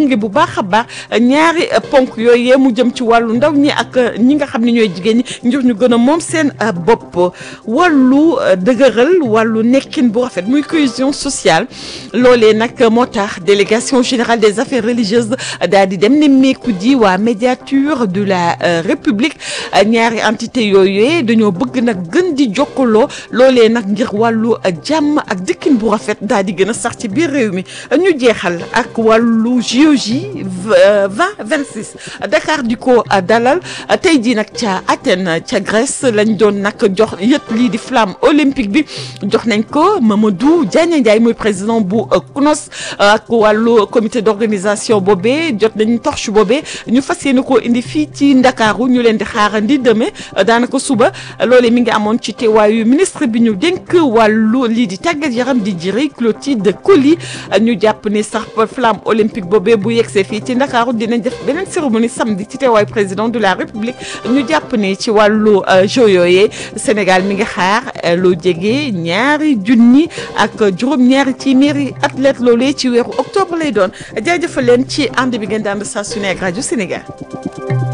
gunge bu baax a baax ñaari ponk yooyu mu jëm ci wàllu ndaw ñi ak ñi nga xam ne ñooy jigéen ñi ngir ñu gën a moom seen bopp wàllu dëgëral wàllu nekkin bu rafet muy cohésion sociale loolee nag moo tax délégation générale des affaires religieuses daal di dem ne meeku ji waa médiature de la république ñaari entité yooyu dañoo bëgg nag gën di jokkaloo loolee nag ngir wàllu jàmm ak dëkkin bu rafet daal di gën a sax ci biir réew mi ñu jeexal ak wàllu JOJ 2026 Dakar di ko dalal tey jii nag ca Athènes ca Grèce lañ doon nag jox yët lii di flamme olympique bi jox nañ ko Mamadou Diagne Ndiaye mooy président bu CNOS ak wàllu comité d'organisation boobee jot nañ torche boobee ñu fas yéene koo indi fii ci Ndakaaru ñu leen di xaarandi demee daanaka suba loolee mi ngi amoon ci teewaayu ministre bi ñu dénk wàllu lii di tàggat yaram di jëri Clotilde Coly ñu jàpp ne sax flamme olympique boobee bu yegsee fii ci Ndakaaru dinañ def beneen cérémonie samedi ci teewaayu président de la République ñu jàpp ne ci wàllu jeux yooyee Sénégal mi ngi xaar loo jege ñaari junni ak juróom-ñaari téeméeri athlète loolee ci weeru octobre lay doon jaajëfal leen ci ànd bi ngeen di ànd saa su ne ak rajo Sénégal.